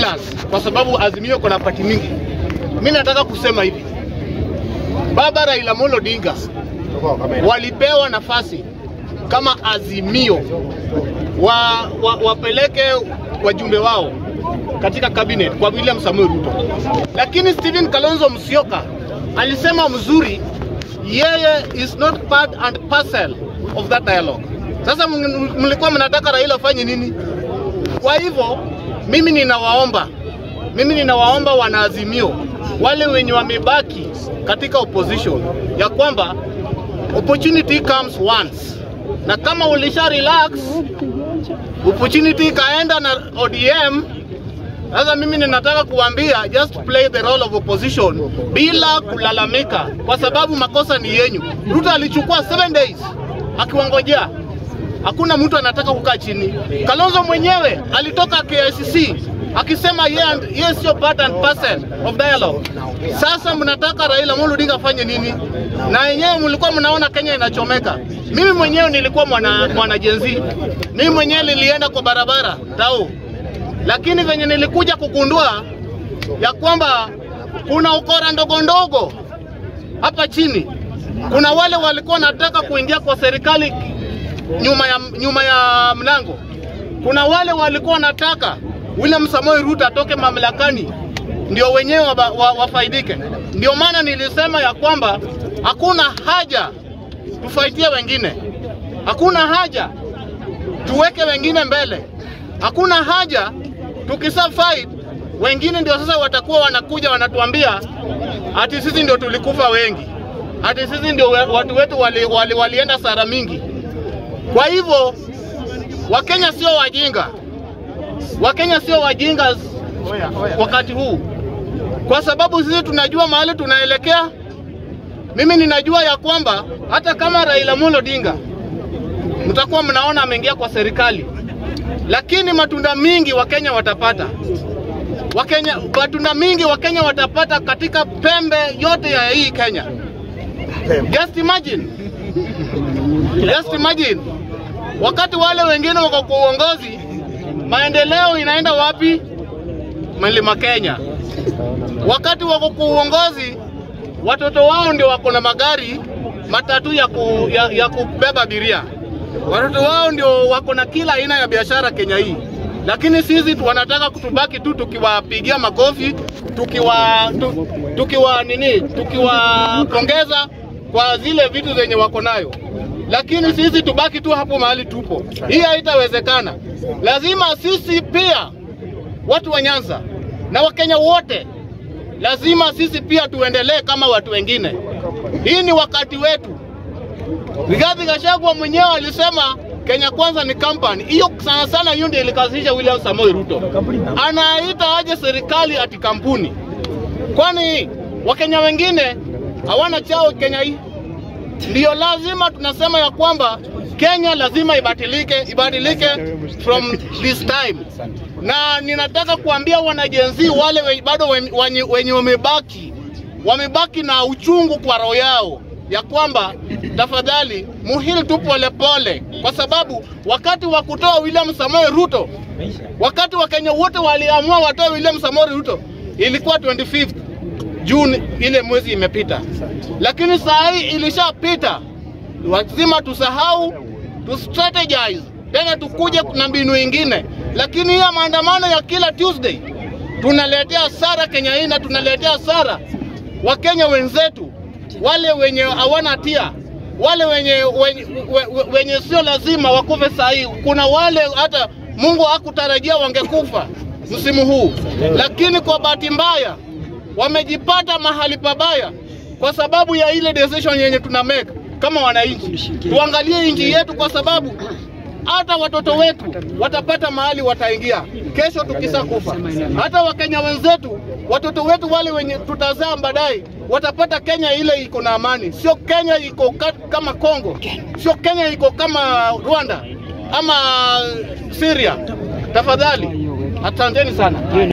winners kwa sababu Azimio iko na pati mingi. Mimi nataka kusema hivi, Baba Raila Amolo Odinga walipewa nafasi kama Azimio wa, wa, wapeleke wajumbe wao katika cabinet kwa William Samoei Ruto, lakini Stephen Kalonzo Musyoka alisema mzuri, yeye is not part and parcel of that dialogue. Sasa m- mlikuwa mnataka Raila afanye nini? Kwa hivyo mimi ninawaomba, mimi ninawaomba wanaazimio wale wenye wamebaki katika opposition ya kwamba opportunity comes once, na kama ulisha relax opportunity ikaenda na ODM. Sasa mimi ninataka kuambia just play the role of opposition bila kulalamika, kwa sababu makosa ni yenyu. Ruto alichukua 7 days akiwangojea, hakuna mtu anataka kukaa chini. Kalonzo mwenyewe alitoka KICC akisema yeye and- yeye sio part and parcel of dialogue. Sasa mnataka Raila Amolo Odinga afanye nini? Na yenyewe mlikuwa mnaona Kenya inachomeka. Mimi mwenyewe nilikuwa mwana, mwana Gen Z. Mimi mwenyewe nilienda kwa barabara tao, lakini venye nilikuja kugundua ya kwamba kuna ukora ndogo ndogo hapa chini. Kuna wale walikuwa wanataka kuingia kwa serikali nyuma ya, nyuma ya mlango. Kuna wale walikuwa wanataka William Samoei Ruto atoke mamlakani ndio wenyewe wa, wa, wafaidike. Ndio maana nilisema ya kwamba hakuna haja tufaitie wengine, hakuna haja tuweke wengine mbele, hakuna haja tukisa fight wengine ndio sasa watakuwa wanakuja wanatuambia ati sisi ndio tulikufa wengi, ati sisi ndio we- watu wetu wali, wali, walienda sara mingi. Kwa hivyo Wakenya sio wajinga, Wakenya sio wajinga wakati huu, kwa sababu sisi tunajua mahali tunaelekea. Mimi ninajua ya kwamba hata kama Raila Amolo Odinga mtakuwa mnaona ameingia kwa serikali, lakini matunda mingi Wakenya watapata. Wakenya, matunda mingi Wakenya watapata katika pembe yote ya hii Kenya. Just imagine, just imagine wakati wale wengine wako kwa uongozi, maendeleo inaenda wapi? Mlima Kenya. Wakati wako kwa uongozi, watoto wao ndio wako na magari matatu ya, ku, ya, ya kubeba abiria. Watoto wao ndio wako na kila aina ya biashara Kenya hii, lakini sisi tu- wanataka kutubaki tu tukiwapigia makofi tukiwa tu, tukiwa nini tukiwapongeza kwa zile vitu zenye wako nayo, lakini sisi tubaki tu hapo mahali tupo. Hii haitawezekana. Lazima sisi pia watu wa Nyanza na Wakenya wote lazima sisi pia tuendelee kama watu wengine. Hii ni wakati wetu. Rigathi Gachagua mwenyewe alisema Kenya Kwanza ni company. Hiyo sana sana, hiyo ndio ilikazisha William Samoei Ruto. Anaita aje serikali ati kampuni? Kwani Wakenya wengine hawana chao Kenya hii? Ndiyo lazima tunasema ya kwamba Kenya lazima ibadilike, ibadilike from this time. Na ninataka kuambia wanajenzi wale we, bado we- wenye wenye wamebaki wamebaki na uchungu kwa roho yao ya kwamba tafadhali muhili tu polepole, kwa sababu wakati wa kutoa William Samoei Ruto, wakati Wakenya wote waliamua watoe William Samoei Ruto ilikuwa 25th June, ile mwezi imepita, lakini saa hii ilishapita. Lazima tusahau, tu strategize tena, tukuje na mbinu ingine. Lakini hiyo maandamano ya kila Tuesday tunaletea hasara Kenya hii na tunaletea hasara Wakenya wenzetu wale wenye hawana hatia wale wenye, wenye, wenye, wenye sio lazima wakufe saa hii. Kuna wale hata Mungu hakutarajia wangekufa msimu huu, lakini kwa bahati mbaya wamejipata mahali pabaya kwa sababu ya ile decision yenye tuna make kama wananchi. Tuangalie nchi yetu, kwa sababu hata watoto wetu watapata mahali wataingia kesho tukisa kufa. Hata wakenya wenzetu, watoto wetu wale wenye tutazaa baadaye watapata Kenya ile iko na amani, sio Kenya iko ka, kama Kongo, sio Kenya iko kama Rwanda ama Syria. Tafadhali, asanteni sana.